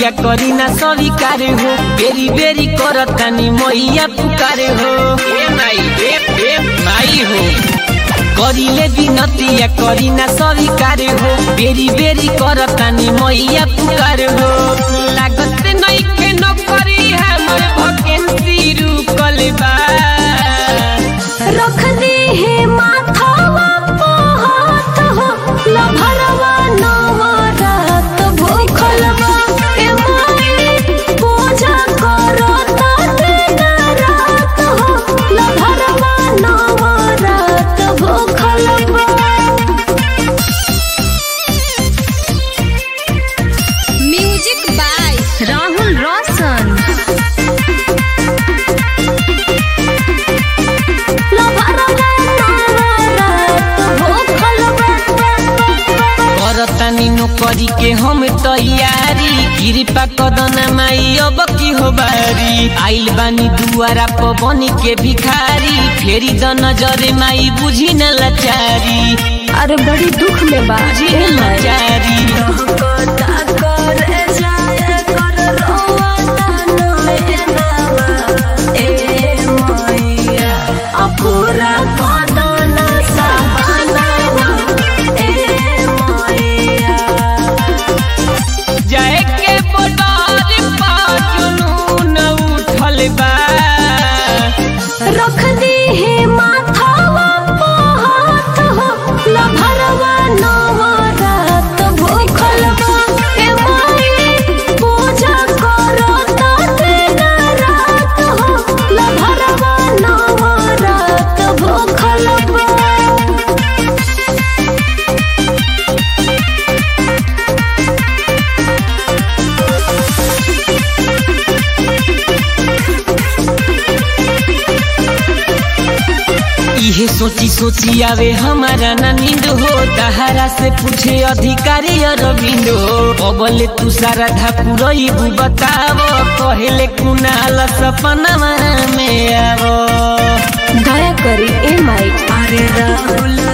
बिनतिया करी ना स्वीकार हो बेरी बेरी करतानी मैया पुकारे हो ए माई ए ए माई हो करिले बिनतिया करी ना स्वीकार हो बेरी बेरी करतानी मैया पुकार हो लागत नइखे नौकरी हमर भकेंसी रुकल बा रख दे हे माथावा पे हाथ हो लभरवा नवा रात भूखल बा ए माई पूजा करो ताते ना रात हो लभरवा नवा रात भूखल बा म्यूजिक बाय राहुल रोशन करतानी नौकरी के हम तैयारी कृपा कदना माई अब की हो बारी आइल बानी दुआरा प बनी के भिखारी फेरी द नजर माई बुझी न लाचारी अरे बड़ी दुख में बा बुझी न लाचारी पूरा कदना सबाना ए मैया जाए के बोलार पा जुनून उठल बा रख दी हे माथावा पे हाथ हो लभरवा नवा रात भूखल बा ए माई पूजा करो ताते ना रात हो लभरवा नवा रात भूखल बा इहे सोची सोची आवे हमारा ना नींद हो तहारा से पूछे अधिकारी अरविंद हो अबले तू सारा धापुरई बताव कहले कुनाल सपना में आवो दया करी ए माई अरे राहुल